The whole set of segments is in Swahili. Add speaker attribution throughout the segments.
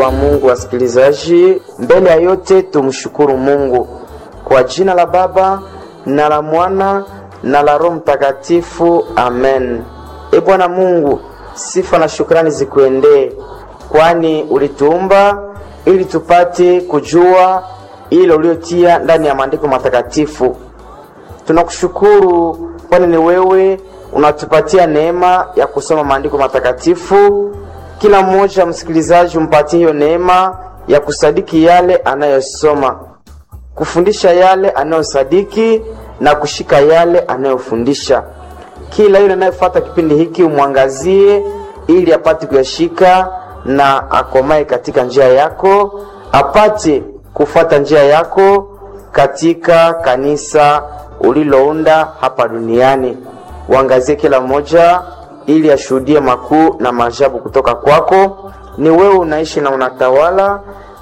Speaker 1: wa Mungu. Wasikilizaji, mbele ya yote tumshukuru Mungu kwa jina la Baba na la Mwana na la Roho Mtakatifu, amen. E Bwana Mungu, sifa na shukrani zikuendee, kwani ulituumba ili tupate kujua ile uliotia ndani ya maandiko matakatifu. Tunakushukuru kwani ni wewe unatupatia neema ya kusoma maandiko matakatifu. Kila mmoja msikilizaji, umpatie hiyo neema ya kusadiki yale anayosoma, kufundisha yale anayosadiki na kushika yale anayofundisha. Kila yule anayefuata kipindi hiki umwangazie, ili apate kuyashika na akomae katika njia yako, apate kufuata njia yako katika kanisa ulilounda hapa duniani. Uangazie kila mmoja ili ashuhudie makuu na maajabu kutoka kwako. Ni wewe unaishi na unatawala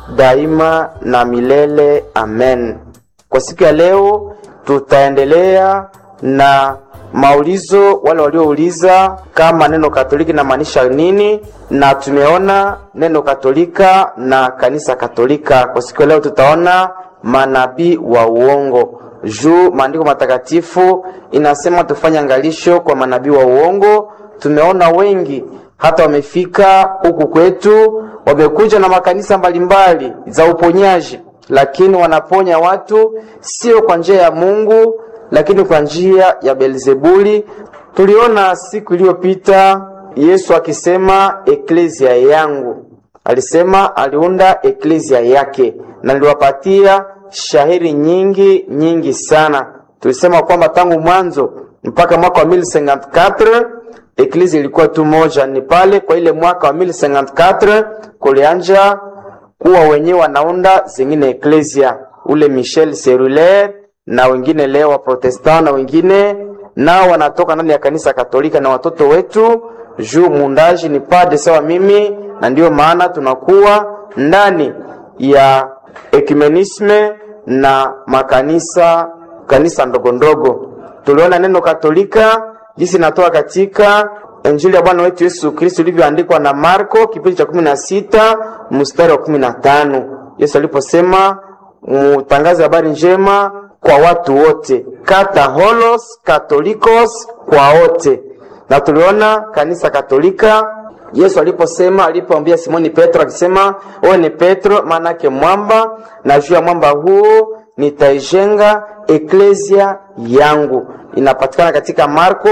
Speaker 1: daima na milele, amen. Kwa siku ya leo tutaendelea na maulizo, wale waliouliza kama neno Katoliki namaanisha nini, na tumeona neno Katolika na kanisa Katolika. Kwa siku ya leo tutaona manabii wa uongo juu maandiko matakatifu inasema tufanye angalisho kwa manabii wa uongo. Tumeona wengi hata wamefika huku kwetu, wamekuja na makanisa mbalimbali za uponyaji, lakini wanaponya watu sio kwa njia ya Mungu, lakini kwa njia ya Belzebuli. Tuliona siku iliyopita Yesu akisema eklezia yangu, alisema aliunda eklezia yake, na niliwapatia shahiri nyingi nyingi sana. Tulisema kwamba tangu mwanzo mpaka mwaka wa 1054 eklezia ilikuwa tu moja. Ni pale kwa ile mwaka wa 1054 kulianja kuwa wenyewe wanaunda zingine eklezia, ule Michel Serulaire na wengine leo wa Protestant na wengine nao wanatoka ndani ya kanisa Katolika na watoto wetu juu muundaji ni pade sawa mimi, na ndiyo maana tunakuwa ndani ya ekumenisme na makanisa kanisa ndogo ndogo. Tuliona neno Katolika jinsi natoka katika Injili ya Bwana wetu Yesu Kristo ilivyoandikwa na Marko kipindi cha kumi na sita mstari wa kumi na tano Yesu aliposema mutangaze habari njema kwa watu wote, kataholos katolikos, kwa wote. Na tuliona kanisa Katolika Yesu aliposema alipoambia Simoni Petro akisema, wewe ni Petro, maana yake mwamba, na juu ya mwamba huo nitaijenga eklezia yangu. Inapatikana katika Marko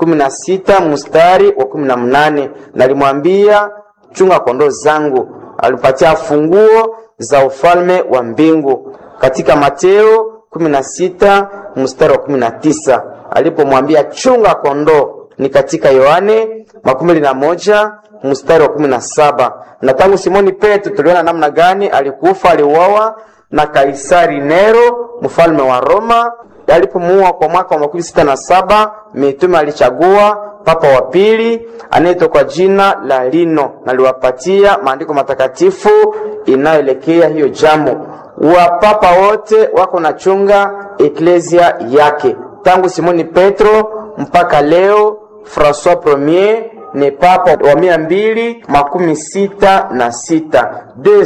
Speaker 1: 16 mstari wa 18. Nalimwambia chunga kondoo zangu, alipatia funguo za ufalme wa mbingu. Katika Mateo 16 mstari wa 19 alipomwambia chunga kondoo ni katika Yohane makumi na moja mstari wa kumi na saba. Na tangu Simoni Petro tuliona namna gani alikufa, aliuawa na Kaisari Nero mfalme wa Roma. Alipomuua kwa mwaka wa makumi sita na saba, mitume alichagua papa wa pili anaitwa kwa jina la Lino, na aliwapatia maandiko matakatifu inayoelekea hiyo jambo. Wapapa wote wako na chunga eklezia yake tangu Simoni Petro mpaka leo Francois Premier ni papa wa mia mbili makumi sita na sita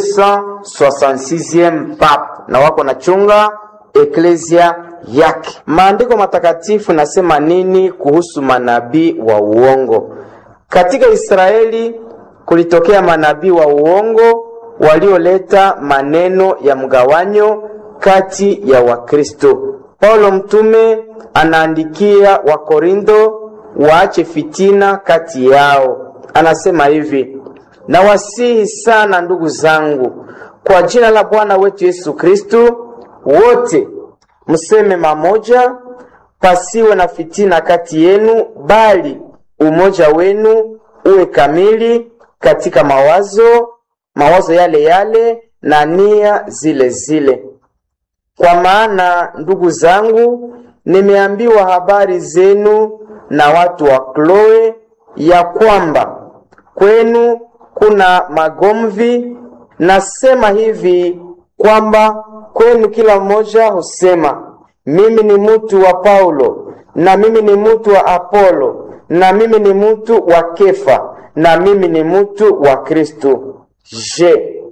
Speaker 1: 266 papa, na wako na chunga eklezia yake. Maandiko matakatifu nasema nini kuhusu manabii wa uongo? Katika Israeli kulitokea manabii wa uongo walioleta maneno ya mgawanyo kati ya Wakristo. Paulo mtume anaandikia Wakorintho waache fitina kati yao. Anasema hivi: nawasihi sana ndugu zangu, kwa jina la Bwana wetu Yesu Kristo, wote mseme mamoja, pasiwe na fitina kati yenu, bali umoja wenu uwe kamili katika mawazo, mawazo yale yale na nia zile zile. Kwa maana ndugu zangu, nimeambiwa habari zenu na watu wa Kloe ya kwamba kwenu kuna magomvi. Nasema hivi kwamba kwenu kila mmoja husema mimi ni mtu wa Paulo, na mimi ni mtu wa Apolo, na mimi ni mtu wa Kefa, na mimi ni mtu wa Kristo. Je,